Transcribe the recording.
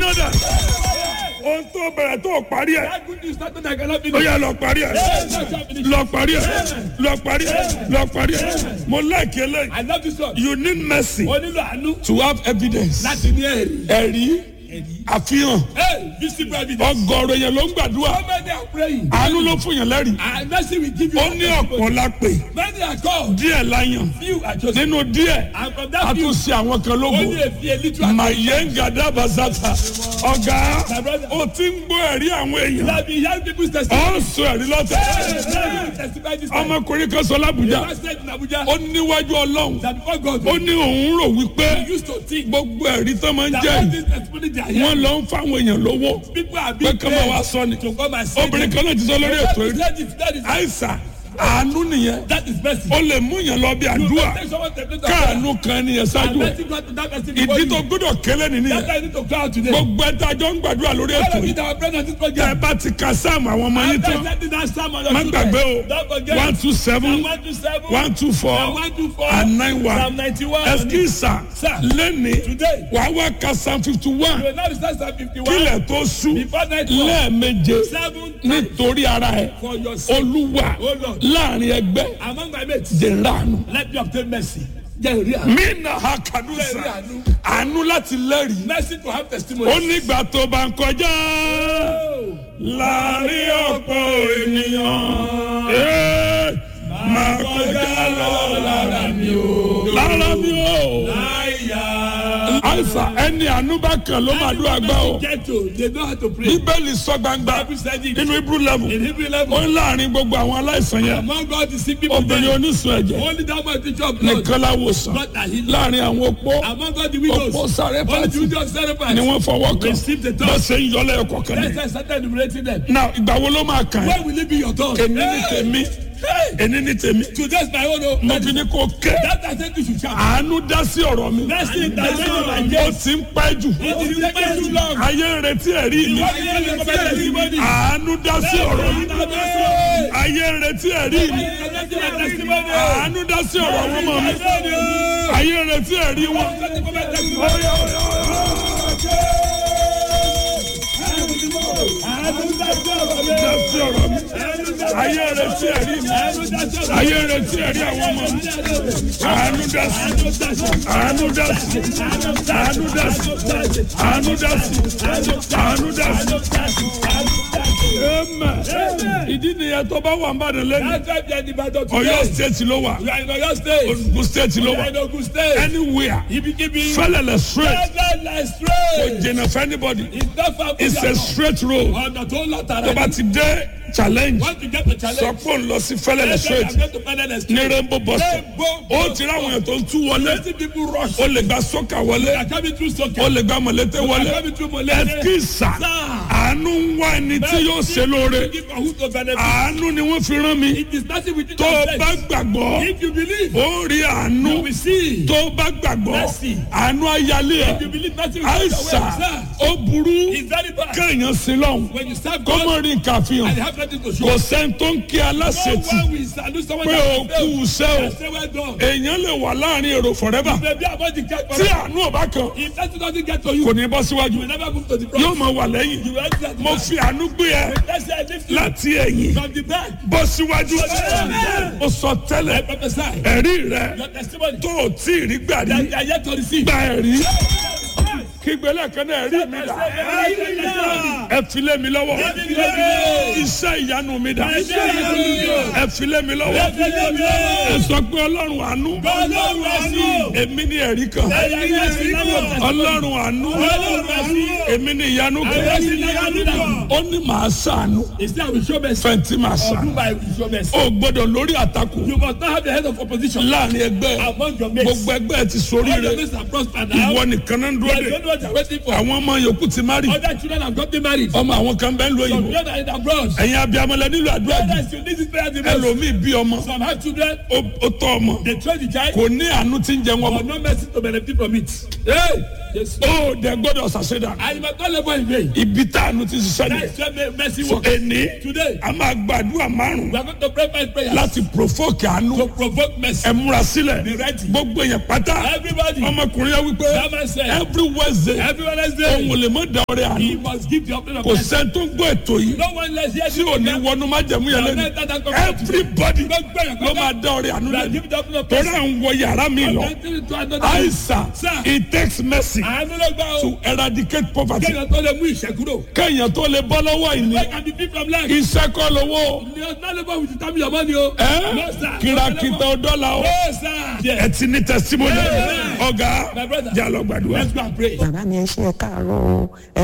gbiná dà ohun tó bẹ̀rẹ̀ tó parí ẹ̀ That good news started I cannot ó finish. yẹ lọ parí ẹ̀ lọ parí ẹ̀ lọ parí ẹ̀ lọ parí ẹ̀ mo like eléyìí I love this one. you need mercy O nílò àánú to have evidence láti ní ẹ̀rí. ẹ̀rí àfihàn Hey, visible evidence. ọgọ́rọ̀ yẹn ló ń gbàdúrà So many are praying. àánú ló fún yàn lẹ́rìí And mercy will give you. ó ní ọ̀pọ̀ la pè Many are called. díẹ̀ la yàn Few are chosen. nínú díẹ̀ And from a that few, tún ṣe àwọn kan lógo only a few, a little. mayenga dabasata ọ̀gá My brother. o ti ń gbọ́ ẹ̀rí àwọn You èèyàn have been hearing people's testimony. ọ̀ ń sọ ẹ̀rí lọ́tẹ̀ Hey, testify this time. ọmọkùnrin kan sọ lábùjá The pastor in Abuja. ó níwájú ọlọ́run That before God. ó ní òun rò wípé He used to think. gbogbo ẹ̀rí tó máa ń That jẹ́ all yìí these testimony they are wọ́n hearing. lọ ń fáwọn èèyàn lówó People are pé being kí wọ́n wá paid sọ ni to come and say. obìnrin kan náà ti sọ lórí ètò yìí That is that is àìsàn àánú nìyẹn that is mercy. ó lè mú yàn lọ bí àdúrà Take someone to the place of prayer. káànú kan nìyẹn And ṣáájú ẹ̀ mercy God to that person before ìdí you. tó gbọ́dọ̀ kélé nìyẹn That's why I need to cry out today. gbogbo ẹ̀ tá a jọ ń gbàdúrà lórí All ètò of you yìí that are present at this tẹ́ ẹ program. bá ti ka sáàmù àwọn ọmọ yín After tán sending that psalm on your má children, gbàgbé o Don't forget. one two seven One two seven. one two four and one two four. and nine one Psalm ninety-one. ẹsikísà Sir. lẹ́ni Today. wàá wá ka psalm fifty You one will not recite Psalm fifty-one. kílẹ̀ tó sú Before night fall. lẹ́ẹ̀meje Seven times nítorí ara ẹ̀ for your sake. olúwa O Lord. láàrin ẹgbẹ́ Among my mates. jẹ̀ránu. Let me obtain mercy. Jẹ́ ìrí àánú. mina ha kadusa Jẹ́ ìrí àánú. àánú láti lẹ́rìí Mercy to have testimony. ó nígbà tó bá ń kọjá láàrin ọ̀pọ̀ ènìyàn ee, máa kọjá lọ lára mi o lára mi o Àyà. àìsàn ẹni àánú bá kàn ló máa dún àgbà o Get to. They know how to pray. bíbélì sọ gbangba Bible said it. nínú ibú level In Hebrew ó level. ń láàrin gbogbo àwọn aláìsàn yẹn Among God the sick people. obìnrin there, onísun ẹ̀jẹ̀ Only that much teacher of blood. nìkan láwòsàn God that healed. láàrin àwọn opó Among God the widows. opó sáré Only pàtì the widows sacrifice. ni wọ́n fọwọ́ kàn Receive the bá touch. ṣe ń yọlẹ̀ ẹ̀kọ́ kan Let's ní. say started enumerating them. now ìgbà wo ló máa kàn ẹ́ When will it be your turn? èmi ní tèmi èmi ní tèmi Today's my own. oh. mo fi ní kó ké That I said you should shout. àánú dá sí ọ̀rọ̀ mi Mercy that said you ó might get. ti ń pẹ́ jù It is taking too long. ayé ń retí ẹ̀rí mi What do you mean by testimony? àánú dá sí ọ̀rọ̀ mi Mercy. ayé ń retí ẹ̀rí mi Mercy my testimony. àánú dá sí ọ̀rọ̀ àwọn ọmọ mi ayé ń retí ẹ̀rí wọn. dá sí ọ̀rọ̀ mi ayé ń retí ẹ̀rí mi ayé ń retí ẹ̀rí àwọn ọmọ mi àánú dá sí àánú dá sí àánú dá sí àánú dá sí àánú dá sí. Amen. ìdí nìyẹn tó bá wà ń bàdàn lẹ́nu That's why we are in Ibadan Ọ̀yọ́ today. state ló wà We are in Oyo State. Ogun state ló We wà are in Ogun State. anywhere Ibikibi. fẹlẹlẹ straight Fẹ́lẹ́lẹ̀ kò straight. jìnnà fún anybody It's not far from it's a your straight road ọ̀nà tó ń lọ tó tààrà bá ti dé challenge Once you get the sọ challenge. pé òun lọ sí fẹlẹlẹ let's say straight I'm going to Fẹ́lẹ́lẹ̀ ní straight. rainbow bus stop Rainbow ó bus ti ráwọn stop. èèyàn tó ń tú wọlé Plenty people rush. ó lè gba sọ́kà wọlé They are coming through ó Soka. lè gba mọ̀lẹ́tẹ̀ wọlé They are coming through Molete. ẹ̀kísà àánú ń wá ẹni tí yóò ṣe lóore Give for who to benefit. àánú ni wọ́n fi rán mi It is nothing with you tó o to bá say. gbàgbọ́ If you believe, ó rí àánú you will see. tó o bá gbàgbọ́ Mercy. àánú ayálé ẹ̀ If you believe nothing will take àìsà away. Sir, ó burú It's very bad. kéèyàn sí lọ́hùn When you serve God kọ́mọ rí nǹkan and àfihàn you have nothing to show. kò sẹ́ni tó ń kí No aláṣetì one will salute someone pé that o has kú failed. iṣẹ́ o I say well done. èèyàn lè wà láàrin èrò forever Maybe about the cat tí àánú ọba kan If that doesn't get to kò you, ní bọ́ síwájú you will never move to the front. yóò máa wà lẹ́yìn You will enter the mo back. fi àánú gbé ẹ Let's say I lift you láti ẹ̀yìn from the back. bọ́ síwájú Amen. ó sọ I tẹ́lẹ̀ prophesy. ẹ̀rí rẹ Your testimony tó o tí ì rí gbà rí that you are yet to receive. gba ẹ̀rí kígbélé kan náà ẹ̀rí mi dà ẹ filé mi lọ́wọ́ iṣẹ́ ìyanu mi dà ẹ filé mi lọ́wọ́ ẹ sọ pé ọlọ́run àánú èmi ní ẹ̀rí kan ọlọ́run àánú èmi ní ìyanu kan ó ní màá ṣàánú Instead, I will show mercy. fẹ̀ntì màá Of ṣàánú whom I will show mercy. ó gbọ́dọ̀ lórí àtakò You must not have the head of opposition láàrin ẹgbẹ́ among your mates. gbogbo ẹgbẹ́ ti sórí All your rẹ mates are prospered now. ìwọ nìkan náà ń They dúró don't de know what they're waiting for. àwọn ọmọ yòókù ti má rí Other children have gotten married. ọmọ àwọn kan bẹ́ẹ̀ ń lo Some òyìnbó children are in abroad. ẹ̀yin abiyamọlẹ nílò àdúrà jù Others, you need this prayer the most. ẹlòmíì bí ọmọ Some have children. ó ó tọ́ ọmọ They train the child. kò ní àánú tí ń jẹ wọn But no mercy to benefit from it. Hey, Yes. ó dẹ gbọ́dọ̀ ṣàṣedà And you must not labor in vain. ibi tá a nu ti ṣiṣẹ́ ni That's where mercy so works. ẹni Today, a máa gbàdúrà márùn we are going to pray five prayers láti provoke àánú to provoke mercy. ẹ múra sílẹ̀ Be ready. gbogbo èèyàn pátá Everybody, ọmọkùnrin yẹn wípé that man said, every wednesday every Wednesday, òun lè mọ da ọrẹ he àánú must give the offering of kò mercy. sẹ́ni tó ń gbọ́ ètò yìí No one less here tí ò ní wọnú májẹ̀mú yẹn lẹ́nu everybody ló máa da ọrẹ àánú lẹ́nu give the offering of torí mercy. à ń wọ yàrá mi lọ to another. àìsàn Sir. it takes mercy Àánú ló gbà ó. to eradicate poverty Kéèyàn tó lè mú ìṣẹ́kúrò. kéèyàn tó lè bọ́ lọ́wọ́ ìní Where can be free from lack? iṣẹ́ kọ́ lówó You are not labor with the time your money o. ẹ́ No, sir. kìràkìtà ọdọ́là o No, sir. ẹ ti ní testimony Yeah. ọ̀gá My brother. jà lọ gbàdúrà. Let's go and pray. bàbá mi ẹ ṣe ẹ káàárọ̀ o ẹ